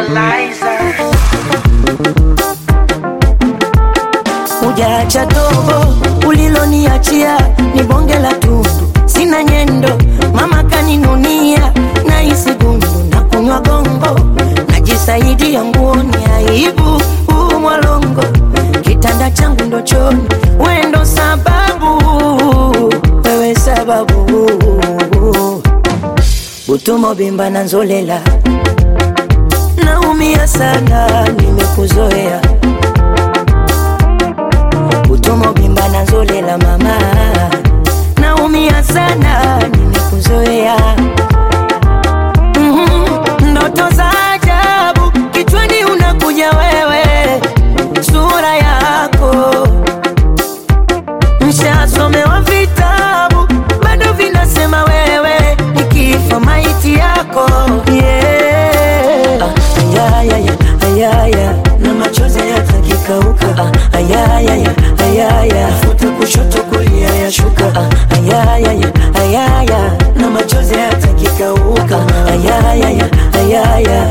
Equalizer. Hujaacha dogo uliloniachia ni bonge la tundu, sina nyendo, mama kaninunia na isi gundu na kunywa gongo, najisaidia nguoni, aibu huu mwalongo, kitanda changu ndo choni, wendo sababu, wewe sababu, butumo bimba na nzolela, naumia sana, nimekuzoea utomo bimba na nzolela mama, naumia sana, nimekuzoea Mhm, ndoto za ajabu kichwani unakuja wewe, sura yako Nishasomewa vitabu bado vinasema wewe nikifa maiti yako yeah. Ah, ayayaya, ayaya na machozi yatakikauka ah, ayayaya, ayaya futa kushoto kulia yashuka ah, ayayaya, ayaya na machozi yatakikauka ayayaya, ayaya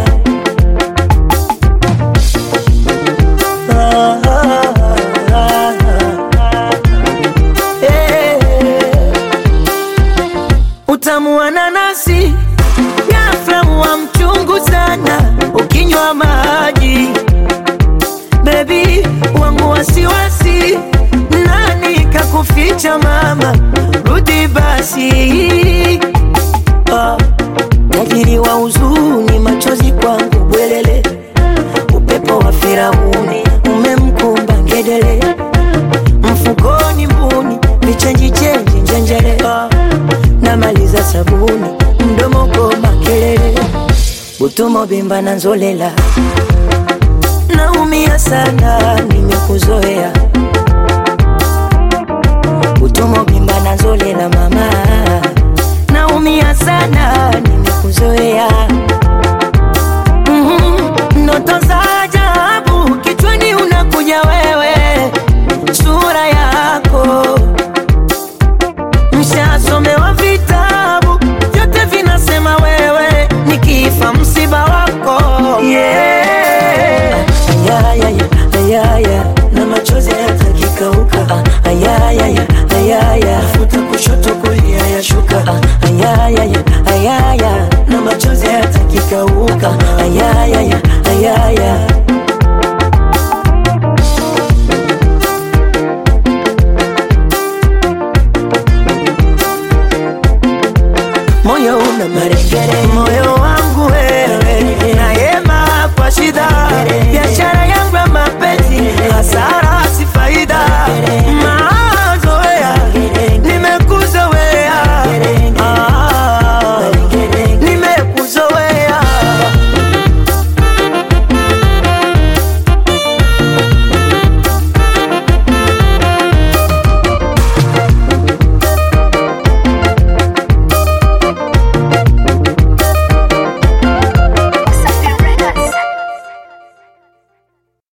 ah, ah, ah, ah. Eh, utamu wa nanasi ghafla wa mchungu sana ukinywa maji bebi wangu wasiwasi nani kakuficha mama rudi basi ah, tajiri wa huzuni machozi kwangu bwelele upepo wa Firauni umemkumba ngedele mfukoni mbuni vichenji chenji njenjele Ah, namaliza sabuni mdomo koma kelele utumo bimba na nzolela naumia sana nimekuzoea utumo bimba na nzolela mama naumia sana nimekuzoea Mhm, ndoto za ajabu kichwani unakuja wewe sura yako mshasomewa vitabu vyote vinasema wewe nikifa msiba wako yeah. ayayaya ayaya na machozi yatakikauka Ah, ayayaya ayaya futa kushoto kulia yashuka Ah, ayayaya ayaya na machozi yatakikauka ayayaya ayaya moyo una marekere moyo wangu we